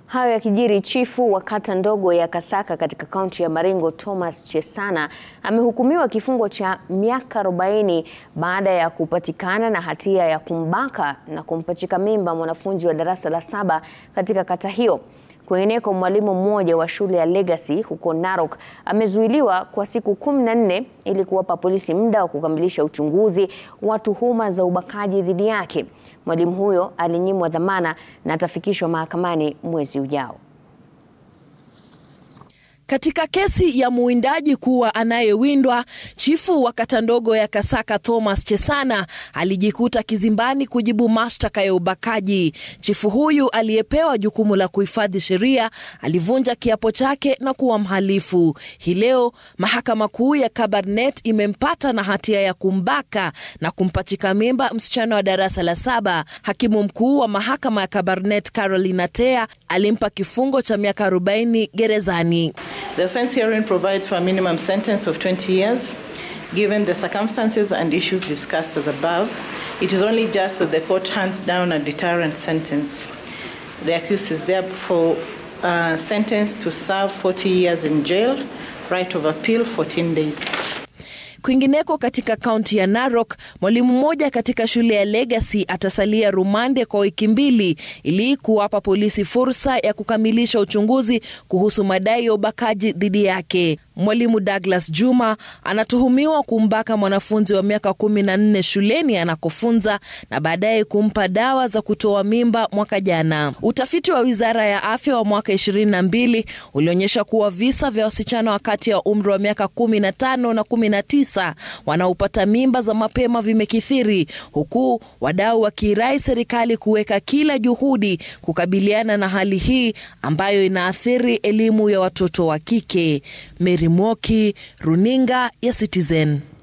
Hayo yakijiri, chifu wa kata ndogo ya Kasaka katika kaunti ya Baringo Thomas Chesana amehukumiwa kifungo cha miaka 40 baada ya kupatikana na hatia ya kumbaka na kumpachika mimba mwanafunzi wa darasa la saba katika kata hiyo. Kwingineko, mwalimu mmoja wa shule ya Legacy huko Narok amezuiliwa kwa siku kumi na nne ili kuwapa polisi muda wa kukamilisha uchunguzi wa tuhuma za ubakaji dhidi yake. Mwalimu huyo alinyimwa dhamana na atafikishwa mahakamani mwezi ujao. Katika kesi ya muwindaji kuwa anayewindwa, chifu wa kata ndogo ya Kasaka Thomas Chesana alijikuta kizimbani kujibu mashtaka ya ubakaji. Chifu huyu aliyepewa jukumu la kuhifadhi sheria alivunja kiapo chake na kuwa mhalifu. Hii leo mahakama kuu ya Kabarnet imempata na hatia ya kumbaka na kumpachika mimba msichana wa darasa la saba. Hakimu mkuu wa mahakama ya Kabarnet Caroline Atea alimpa kifungo cha miaka 40 gerezani. The offence herein provides for a minimum sentence of 20 years. Given the circumstances and issues discussed as above, it is only just that the court hands down a deterrent sentence. The accused is therefore uh, sentenced to serve 40 years in jail, right of appeal 14 days. Kwingineko katika kaunti ya Narok, mwalimu mmoja katika shule ya Legacy atasalia rumande kwa wiki mbili ili kuwapa polisi fursa ya kukamilisha uchunguzi kuhusu madai ya ubakaji dhidi yake. Mwalimu Douglas Juma anatuhumiwa kumbaka mwanafunzi wa miaka kumi na nne shuleni anakofunza na baadaye kumpa dawa za kutoa mimba mwaka jana. Utafiti wa wizara ya afya wa mwaka ishirini na mbili ulionyesha kuwa visa vya wasichana wa kati ya umri wa miaka kumi na tano na kumi na tisa wanaopata mimba za mapema vimekithiri, huku wadau wakiirai serikali kuweka kila juhudi kukabiliana na hali hii ambayo inaathiri elimu ya watoto wa kike. Mary Mwoki, runinga ya Citizen.